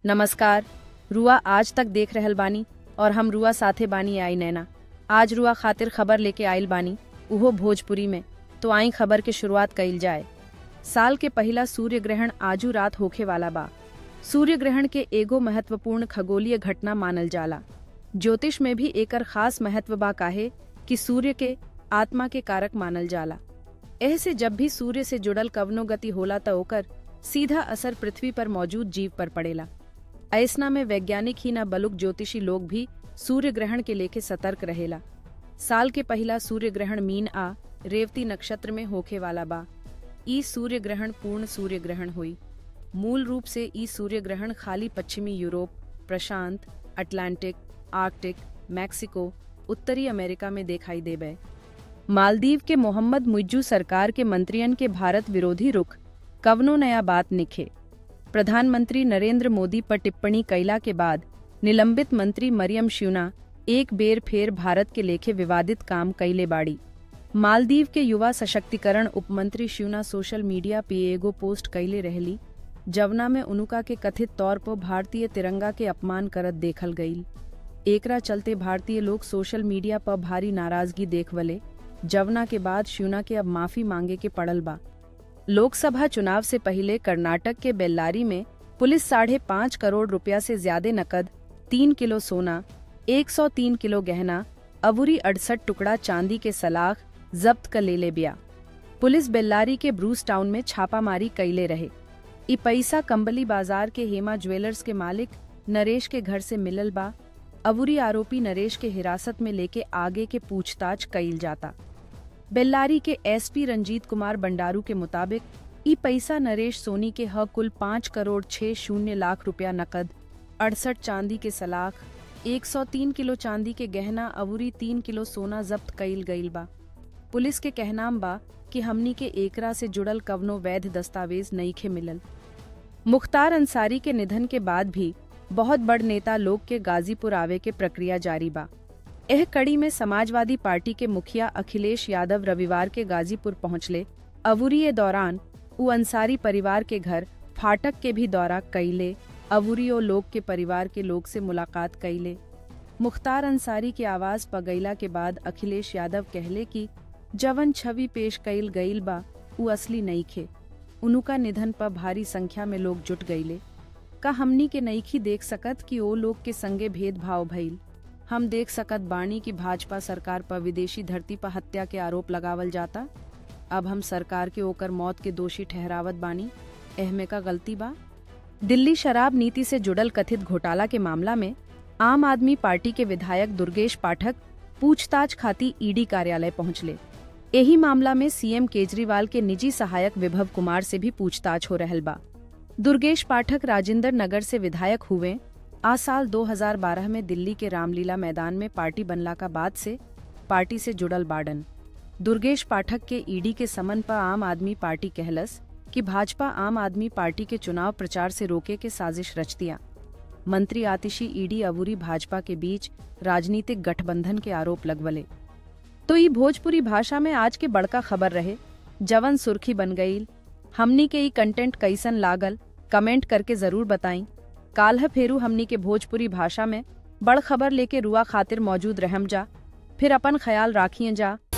नमस्कार रुआ आज तक देख रहल बानी और हम रुआ साथे बानी आई नैना आज रुआ खातिर खबर लेके आइल बानी उहो भोजपुरी में तो आई खबर के शुरुआत कइल जाए साल के पहिला सूर्य ग्रहण आजू रात होखे वाला बा सूर्य ग्रहण के एगो महत्वपूर्ण खगोलीय घटना मानल जाला ज्योतिष में भी एकर खास महत्व बा काहे कि सूर्य के आत्मा के कारक मानल जाला एह से जब भी सूर्य से जुड़ल कवनो गति होला त ओकर सीधा असर पृथ्वी पर मौजूद जीव पर पड़ेला ऐसना में वैज्ञानिक ही न बलुक ज्योतिषी लोग भी सूर्य ग्रहण के लेके सतर्क रहेला साल के पहिला सूर्य ग्रहण मीन आ रेवती नक्षत्र में होखे वाला बा ई सूर्य ग्रहण पूर्ण सूर्य ग्रहण हुई मूल रूप से ई सूर्य ग्रहण खाली पश्चिमी यूरोप प्रशांत अटलांटिक आर्कटिक मैक्सिको उत्तरी अमेरिका में दिखाई देबे मालदीव के मोहम्मद मुइज्जू सरकार के मंत्रियन के भारत विरोधी रुख कवनो नया बात निखे प्रधानमंत्री नरेंद्र मोदी पर टिप्पणी कैला के बाद निलंबित मंत्री मरियम श्यूना एक बेर फेर भारत के लेखे विवादित काम कैले बाड़ी मालदीव के युवा सशक्तिकरण उपमंत्री श्यूना सोशल मीडिया पे एगो पोस्ट कैले रहली जवना में उनुका के कथित तौर पर भारतीय तिरंगा के अपमान करत देखल गईल एकरा चलते भारतीय लोग सोशल मीडिया पर भारी नाराजगी देखवले जवना के बाद श्यूना के अब माफी मांगे के पड़ल बा लोकसभा चुनाव से पहले कर्नाटक के बेल्लारी में पुलिस साढ़े पाँच करोड़ रुपया से ज्यादा नकद तीन किलो सोना 103 किलो गहना अवुरी अड़सठ टुकड़ा चांदी के सलाख जब्त कर ले ले बिया पुलिस बेल्लारी के ब्रूस टाउन में छापामारी कैले रहे ई पैसा कंबली बाजार के हेमा ज्वेलर्स के मालिक नरेश के घर से मिलल बा अवुरी आरोपी नरेश के हिरासत में लेके आगे के पूछताछ कैल जाता बेल्लारी के एसपी रंजीत कुमार बंडारू के मुताबिक ई पैसा नरेश सोनी के ह कुल पाँच करोड़ छह शून्य लाख रुपया नकद अड़सठ चांदी के सलाख 103 किलो चांदी के गहना अवुरी तीन किलो सोना जब्त कईल गईल बा पुलिस के कहनाम बा कि हमनी के एकरा से जुड़ल कवनो वैध दस्तावेज नईखे मिलल मुख्तार अंसारी के निधन के बाद भी बहुत बड़ नेता लोग के गाजीपुर आवे के प्रक्रिया जारी बा एह कड़ी में समाजवादी पार्टी के मुखिया अखिलेश यादव रविवार के गाजीपुर पहुंचले अवुरी दौरान उ अंसारी परिवार के घर फाटक के भी दौरा कैले अवुरी और लोग के परिवार के लोग से मुलाकात कैले मुख्तार अंसारी के आवाज पगैला के बाद अखिलेश यादव कहले कि जवन छवि पेश कैल गईल बा उ असली नईखे उनुका निधन पर भारी संख्या में लोग जुट गईले का हमनी के नईखी देख सकत कि ओ लोग के संगे भेदभाव भइल हम देख सकत बाणी की भाजपा सरकार पर विदेशी धरती पर हत्या के आरोप लगावल जाता अब हम सरकार के ओकर मौत के दोषी ठहरावत बानी एहमे का गलती बा दिल्ली शराब नीति से जुड़ल कथित घोटाला के मामला में आम आदमी पार्टी के विधायक दुर्गेश पाठक पूछताछ खाती ईडी कार्यालय पहुंचले यही मामला में सीएम केजरीवाल के निजी सहायक विभव कुमार से भी पूछताछ हो रहल बा दुर्गेश पाठक राजेंद्र नगर से विधायक हुए आ साल 2012 में दिल्ली के रामलीला मैदान में पार्टी बनला का बाद से पार्टी से जुड़ल बाडन दुर्गेश पाठक के ईडी के समन पर आम आदमी पार्टी कहलस कि भाजपा आम आदमी पार्टी के चुनाव प्रचार से रोके के साजिश रच दिया मंत्री आतिशी ईडी अबूरी भाजपा के बीच राजनीतिक गठबंधन के आरोप लगवले तो ई भोजपुरी भाषा में आज के बड़का खबर रहे जवन सुर्खी बन गईल हमनी के ई कंटेंट कैसन लागल कमेंट करके जरूर बताई काल्ह फेरू हमनी के भोजपुरी भाषा में बड़ खबर लेके रुआ खातिर मौजूद रहम जा फिर अपन ख्याल राखिए जा